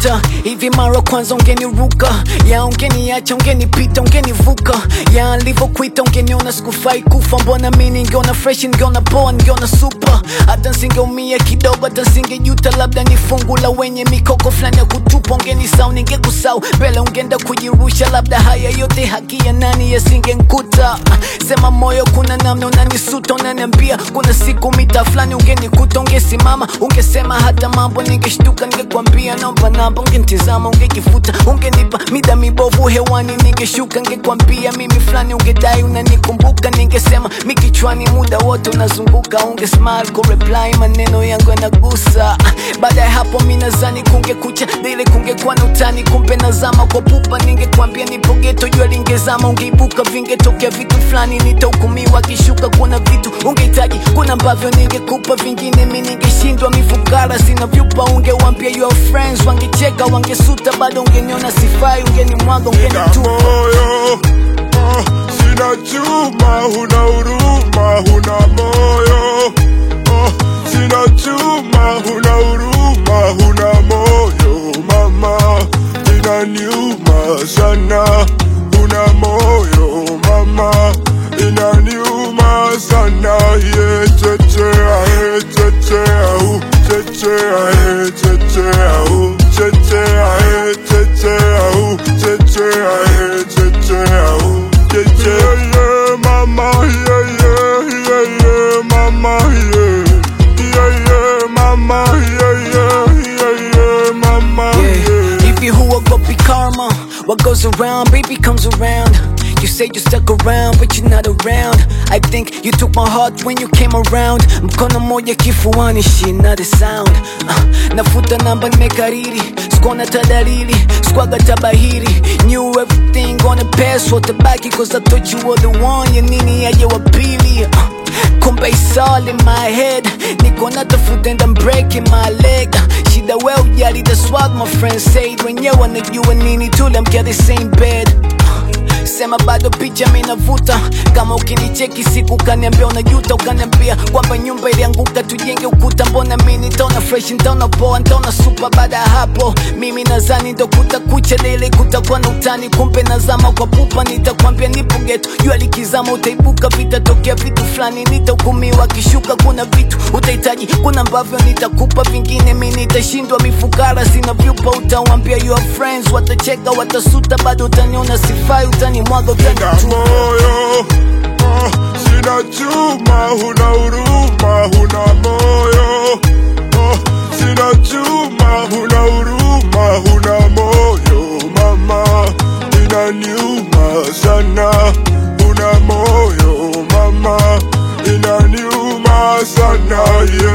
ungenikuta hivi mara kwanza ungeniruka ya ungeniacha ungenipita ungenivuka ya alivyokuita ungeniona sikufai kufa mbona mi ningeona fresh ningeona poa ningeona super hata nsingeumia kidogo hata nsingejuta labda ni fungu la wenye mikoko fulani ya kutupa ungenisau ningekusau mbele ungeenda kujirusha labda haya yote haki ya nani yasingenkuta sema moyo kuna namna unanisuta unaniambia kuna siku mita fulani ungenikuta ungesimama ungesema hata mambo ningeshtuka ningekwambia naomba namba ungenitizama ungejifuta ungenipa mida mibovu hewani ningeshuka ningekwambia mimi fulani ungedai unanikumbuka ningesema mikichwani muda wote unazunguka unge smile kureply maneno yangu yanagusa baada ya hapo mi nazani kungekucha dile kungekuwa na utani kumbe nazama kwa pupa ningekwambia nipo geto jua lingezama ungeibuka vingetokea vitu fulani nitahukumiwa kishuka kuna vitu ungehitaji kuna ambavyo ningekupa vingine mi ningeshindwa mifukara sina vyupa ungewambia your friends wangecheka wangesuta bado ungeniona sifai ungenimwaga Nina ungenitupa moyo oh, sina chuma, huna huruma, huna moyo oh, sina chuma, huna huruma, huna moyo mama, inaniuma sana, huna moyo mama, inaniuma sana, ye chechea, ye chechea, uh, chechea, ye chechea, uh, chechea, ye chechea, uh, chechea, ye chechea, uh, chechea, yeah, mama, yeah, yeah, yeah, yeah, mama, yeah, yeah, yeah, mama, yeah, yeah, yeah, yeah, mama, Yeah. yeah. If you who will go be karma, what goes around, baby comes around. You say you stuck around, but you're not around. I think you took my heart when you came around. Mkono moja kifuani, she not a sound. Uh, nafuta namba nimekariri, sikuona tadalili, sikuaga tabahiri. Knew everything gonna pass, watabaki cause I thought you were the one. Ya nini aje wa pili? Uh, kumbe it's all in my head niko natafuta and I'm breaking my leg shida we ujali that's what my friends said wenyewe wanajua nini tulamkia the same bed sema bado picha minavuta kama ukinicheki siku ukaniambia unajuta ukaniambia kwamba nyumba ilianguka tujenge ukuta mbona mi nitaona fresh nitaona poa nitaona supa baada ya hapo mimi nazani ndo kutakucha lele kutakuwa na utani kumbe nazama kwa pupa nitakwambia nipo geto jua likizama utaibuka vitatokea vitu fulani nitahukumiwa kishuka kuna vitu utahitaji kuna ambavyo nitakupa vingine mi nitashindwa mifukara sina vyupa utawambia your friends watacheka watasuta bado utaniona sifai utanimwaga Nina utanitupa moyo oh, sina chuma, huna huruma, huna moyo oh, sina chuma, huna huruma, huna moyo mama, inaniuma sana, huna moyo mama, inaniuma sana yeah.